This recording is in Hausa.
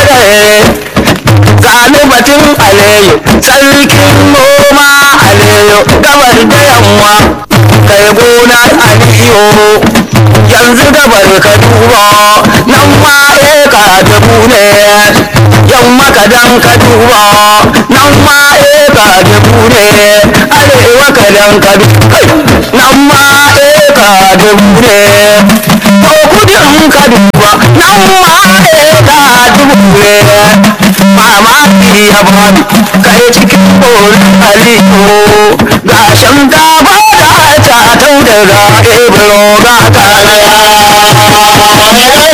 dare gani batun aleyo sarkin noma aleyo gabar da yamma kai gona aliyo yanzu gabar ka duba nan ma eka dubu ne yamma ka dan ka duba nan ma eka dubu ne arewa ka dan ka duba nan ma eka dubu ne ko kudin ka duba nan ma eka dubu ne mamaki ya bani kai cikin borin aliyu ga shankafa da ta tau daga ebro ga karaya